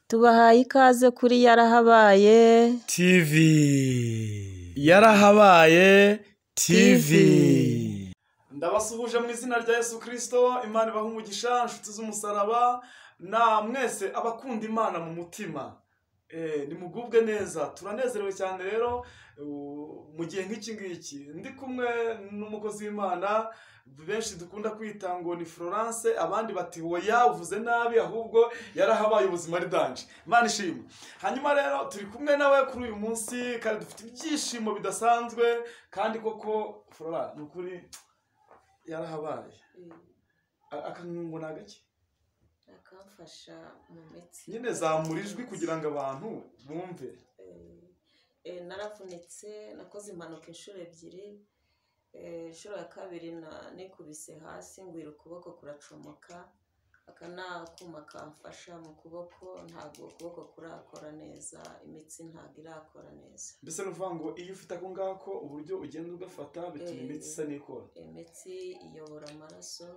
Tubahaye ikaze kuri yarahabaye TV yarahabaye TV ndabasuhuje mu izina rya Yesu Kristo Imana ibaha umugisha inshuti z'umusaraba na mwese abakunda Imana mu mutima Eh, nimugubwe neza turanezerewe cyane rero u- mu gihe nk'iki ngiki ndi kumwe n'umukozi w'imana benshi dukunda kwita ngo ni florence abandi bati woya uvuze nabi ahubwo yarahabaye ubuzima ari danje imana ishimwe hanyuma rero turi kumwe nawe kuri uyu munsi kandi dufite ibyishimo bidasanzwe kandi koko flora ni ukuri yarahabaye A- akanungo ni agake akamfasha mu mitsi nyine zamura ijwi kugira ngo abantu bumve Eh, eh, naravunitse nakoze impanuka inshuro ebyiri Eh, inshuro ya kabiri na- nikubise hasi ngwira ukuboko kuracomoka aka ni akuma kamfasha mu kuboko ntabwo ukuboko kurakora neza imitsi ntabwo irakora neza mbese ni ukuvuga ngo iyo ufite ako ngako uburyo ugenda ugafata bituma Eh. imitsi isa n'ikora imitsi iyobora amaraso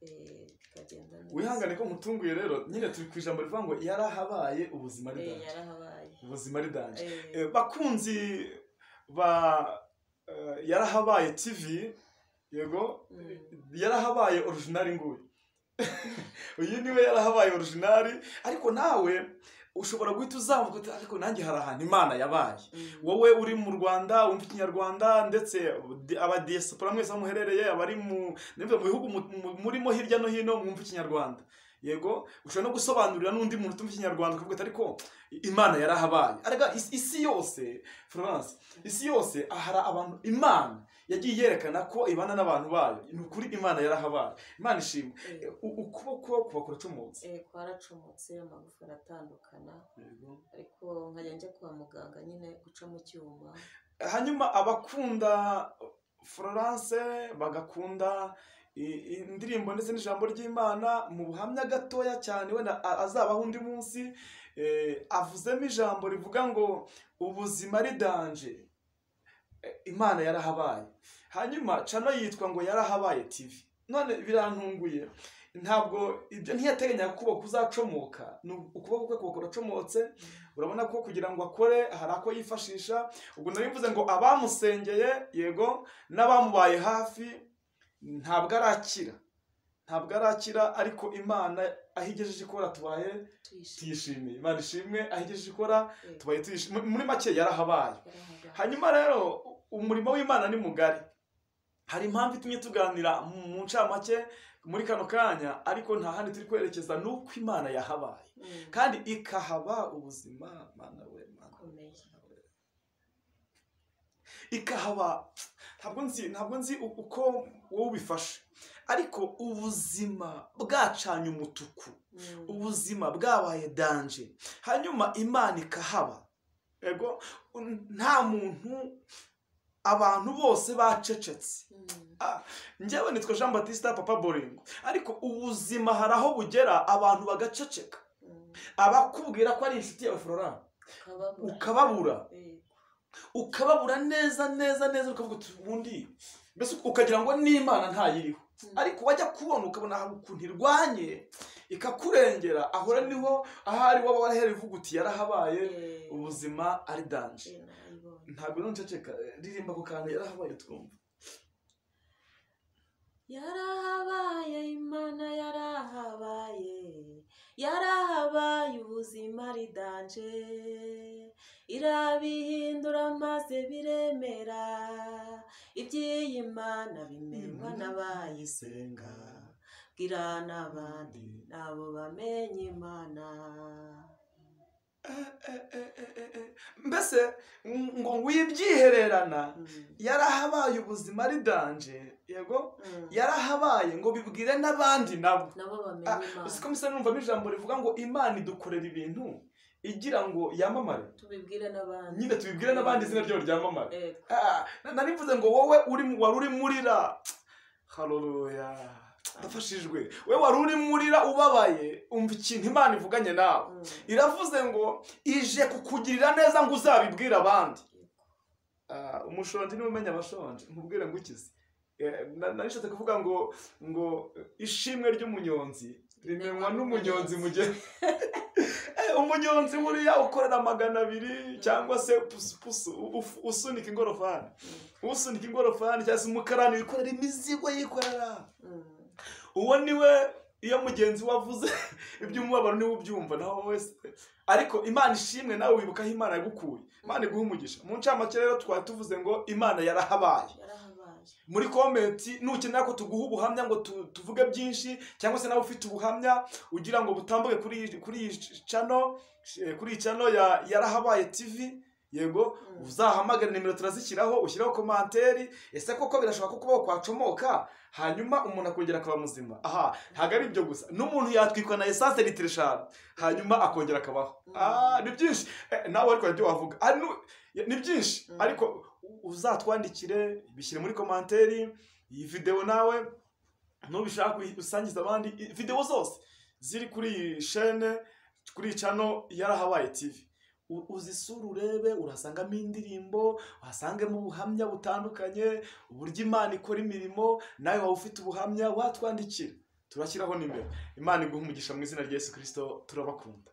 eh, bikagenda neza wihangane ko nkutunguye rero nyine turi ku ijambo rivuga ngo yarahabaye ubuzima ari Eh, danje yarahabaye ubuzima ari danje Eh, Eh, bakunzi ba eh, yarahabaye tv yego mm. yarahabaye orujinari nguyu uyu niwe yarahabaye orujinari ariko nawe ushobora guhita uzamuka uti, ariko nanjye hari ahantu imana yabaye Mm. wowe uri mu rwanda wumva ikinyarwanda ndetse abadiyesipora mwese aho muherereye abari mu nimba mu bihugu mu- mu- murimo hirya no hino mwumva ikinyarwanda yego ushobora no gusobanurira n'undi muntu utumva ikinyarwanda ukavuga ati ariko imana yarahabaye arega is- isi yose florence isi yose ahari abantu imana yagiye yerekana ko ibana n'abantu bayo ni ukuri imana yarahabaye imana ishimwe Eh, Eh, u- ukuboko kuba kuracumutse eh, twaracomotse amagufa aratandukana Yego. ariko nkajya njya kwa muganga nyine guca mu cyuma hanyuma abakunda florence bagakunda i- i- indirimbo ndetse n'ijambo ry'imana mu buhamya gatoya cyane wenda a- azabaho undi munsi eh, avuzemo ijambo rivuga ngo ubuzima ari danje Eh, imana yarahabaye hanyuma cano yitwa ngo yarahabaye tv none birantunguye ntabwo ibyo ntiyateganyaga kuba kuzacomoka ni ukuboko kwe kuba kuracomotse urabona ko kugira ngo akore hari ako yifashisha ubwo nari mvuze ngo abamusengeye yego n'abamubaye hafi ntabwo arakira ntabwo arakira ariko imana aho igejeje ikora tubaye tuyishimye tuyishimiye imana ishimwe aho igejeje ikora Eh, tubaye tuyishimiye muri make yarahabaye yarahabaye. hanyuma rero umurimo w'imana ni mugari hari impamvu itumye tuganira mu mu ncamake muri kano kanya ariko nta handi turi kwerekeza ni uko imana yahabaye Mm. kandi ikahaba ubuzima mana we mana we, Akomeye. mana we ikahaba ntabwo nzi ntabwo nzi u- uko wowe ubifashe ariko ubuzima bwacanye umutuku Mm. ubuzima bwabaye danje hanyuma imana ikahaba ego un- nta muntu abantu bose bacecetse Mm. njyewe nitwa jean batista papa boringo ariko ubuzima hari aho bugera abantu bagaceceka Mm. abakubwira ko ari inshuti yawe flora Ukababura. ukababura Eh, ukababura neza neza neza ukavuga uti ubundi mbese ukagira ngo n'imana ntayiriho mm. ariko wajya kubona ukabona hari ukuntu irwanye ikakurengera ahora niho ahari waba warahera ivuga uti yarahabaye Eh, ubuzima ari danje eh, nayibonye. ntabwo nunceceka ririmba ako kantu yarahabaye twumva yarahabaye imana yarahabaye yarahabaye ubuzima ridanje irabihindura maze biremera iby'iyi mana bimenywa n'abayisenga bwira n'abandi nabo bamenye imana Eh, eh, eh, eh, eh. mbese ng- ngo wibyihererana Mm, yarahabaye ubuzima ari danje yego mm. yarahabaye ngo bibwire n'abandi nabo nabo Ah, bamenye imana uziko misa numvamo ijambo rivuga ngo imana idukorera ibintu igira ngo yamamare tubibwire n'abandi nyine tubibwire n'abandi izina ryawe ryamamare Eh, Ah, na- nari mvuze ngo wowe uri mu- wari urimo urira haleluya ndafashijwe we wari urimo urira ubabaye umva ikintu imana ivuganye nawe mm. iravuze ngo ije kukugirira neza ngo uzabibwire abandi Ah, umushonji niwe umenya abashonje nkubwire ngo ukize Eh, na- nari nshatse kuvuga ngo ngo ishimwe ry'umunyonzi rimenywa n'umunyonzi mu gihe umunyonzi buriya ukorera magana abiri cyangwa se pusu- pusu- uf- usunika ingorofani usunika ingorofani cyangwa se umukarani wikorera imizigo yikorera Mm. uwo niwe iyo mugenzi we avuze iby'umubabaro niwe ubyumva naho wese ariko imana ishimwe nawe wibuka aho imana yagukuye imana iguha umugisha mu ncamake rero twari tuvuze ngo imana yarahabaye yarahabaye muri komenti nukenera ko tuguha ubuhamya ngo tu- tuvuge byinshi cyangwa se nawe ufite ubuhamya ugira ngo butambuke kuri iyi- kuri iyi cano eh, kuri iyi cano ya yarahabaye tv yego Mm. uzahamagare nimero turazishyiraho ushyiraho komanteri ese koko birashoboka ko kubaho kwacomoka hanyuma umuntu akongera akaba muzima aha ntabwo ari ibyo gusa n'umuntu yatwikwa na esanse litiro eshanu hanyuma akongera akabaho Mm. ah ni byinshi Eh, nawe ariko hari ibyo wavuga Ah, nu- ni byinshi Mm. ariko u- uzatwandikire bishyire muri komanteri iyi videwo nawe nubishaka uyi- usangize abandi i- videwo zose ziri kuri iyi shene kuri iyi cano yarahabaye tv U- uzisure urebe urasangamo indirimbo uhasangemo ubuhamya butandukanye uburyo imana ikora imirimo nawe waba ufite ubuhamya watwandikira turashyiraho nimero imana iguha umugisha mu izina rya yesu kirisito turabakunda